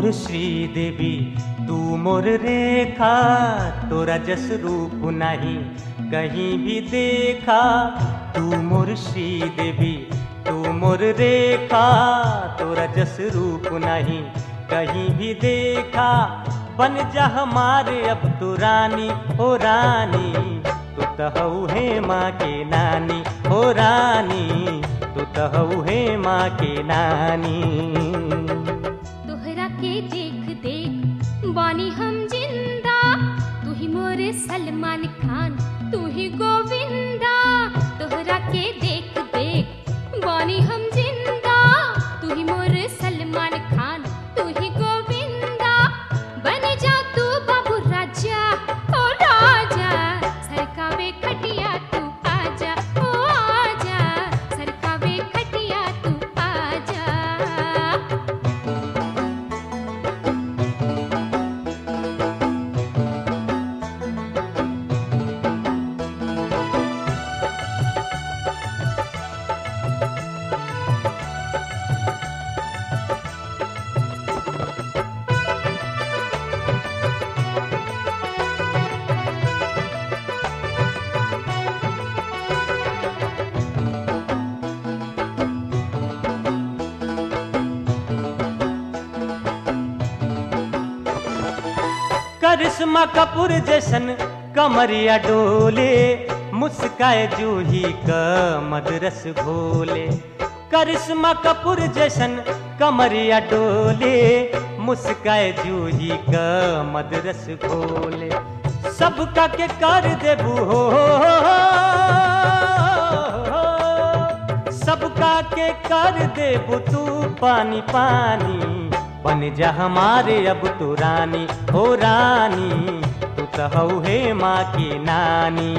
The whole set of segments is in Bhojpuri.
मोर श्री देवी तू मोर रेखा तोरा जस रूप नहीं कहीं भी देखा तू मोर श्री देवी तू मोर रेखा तोरा जस रूप नहीं कहीं भी देखा बन जा हमारे अब तू रानी हो रानी तू तहु है माँ के नानी हो रानी तू तहु है माँ के नानी तोहरा के देख देख बानी हम जिंदा तू ही मोरे सलमान खान तू ही गोविंदा तोहरा के देख देख बानी हम जिंदा तू ही मोरे सलमान खान तू ही गोविंदा बन जा तू बाबू राजा ओ राजा सरकावे खटिया तू आजा ओ आजा सरकावे खटिया तू आजा करिश्मा कपूर जैसन कमरिया डोले मुस्काए जूही क मदरस घोले करिश्मा कपूर जैसन कमरिया डोले मुस्काए जूही क मदरस घोले सबका के कर देबू हो सबका के कर देबू तू पानी पानी बन जा हमारे अब तू रानी हो रानी तू कहू है माँ की नानी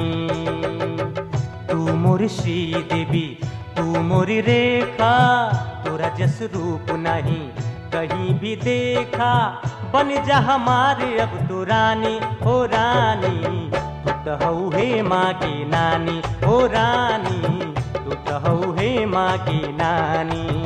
तू मोर श्री देवी तू मोरी रेखा तोरा जस रूप नहीं कहीं भी देखा बन जा हमारे अब तू रानी हो रानी तू कहू है माँ की नानी हो रानी तू कहू है माँ की नानी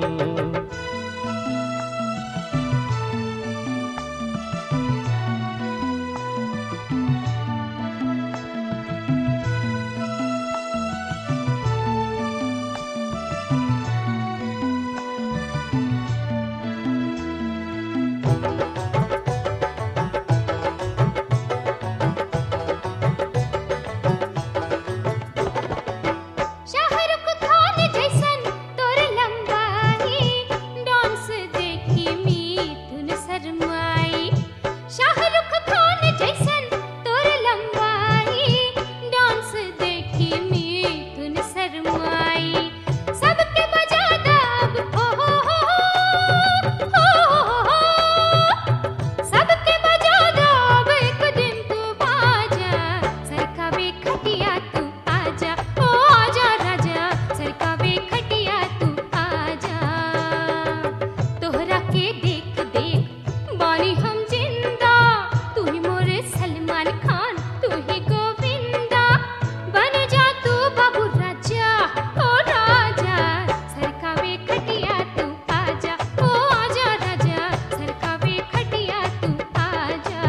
शाहरुख खान जैसन तोर लंबाई डांस देखी मिथुन शर्माई शाहरुख खान जैसन तोर लंबाई डांस देखी मिथुन शर्माई सबके बजा दब हो हो हो हो हो सबके बजा दब एक दिन तू बाजा सरकावे खटिया तू आजा ओ आजा राजा सरकावे खटिया तू आजा तोहरा के देख देख बानी हम जिंदा तू ही मोरे सलमान खान तू ही गोविंदा बन जा तू बाबू राजा ओ राजा सरकावे खटिया तू आजा ओ आजा राजा सरकावे खटिया तू आजा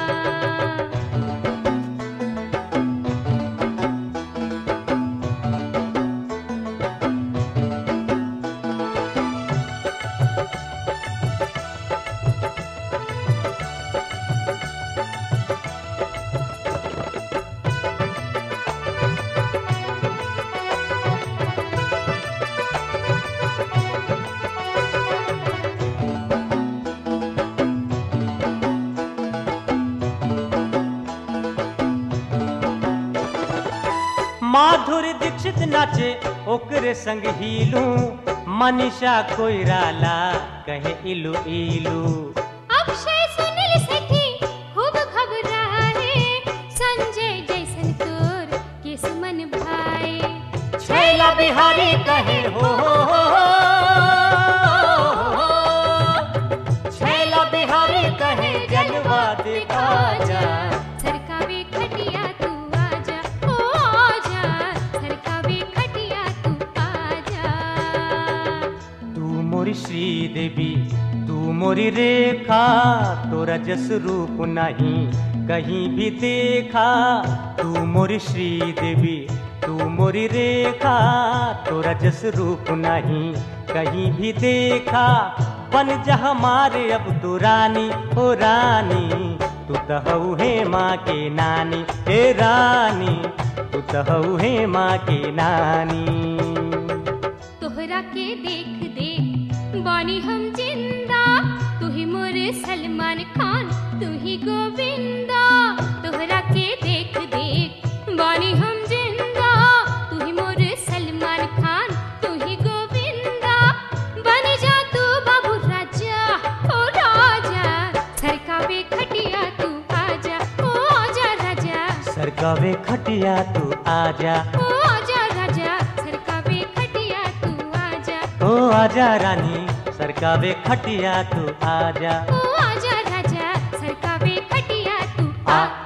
माधुरी दीक्षित नाचे ओकरे संग हीलू मनीषा कोइराला कहे इलू इलू अक्षय सुनील सेठी खूब घबराए संजय जैसन तोर किस्मन भाई छैला बिहारी कहे हो हो, हो, हो। छैला बिहारी कहे जलवा दिखा जा सरकावे खटिया तू आजा ओ आजा सरकावे खटिया तू आजा तू मोर श्री देवी तू मोरी रेखा तोरा जस रूप नहीं कहीं भी देखा तू मोरी श्री देवी तू मोरी रेखा तोरा जस रूप नहीं कहीं भी देखा बन जा हमारे अब तू रानी हो रानी तू तो हऊ है माँ के नानी हे रानी तू तो हऊ है माँ के नानी तोहरा के देख देख बानी हम जिंदा तू ही मोरे सलमान खान तू ही गोविंदा तोहरा के देख देख बानी हम जिंदा तू ही मोरे सलमान खान तू ही गोविंदा बन जा तू बाबू राजा ओ राजा सरकावे खटिया तू आजा ओ आजा राजा सरकावे खटिया तू आजा ओ आजा राजा सरकावे खटिया तू आजा ओ आजा रानी सरकावे खटिया तू आजा ओ आजा राजा सरकावे खटिया तू आ आ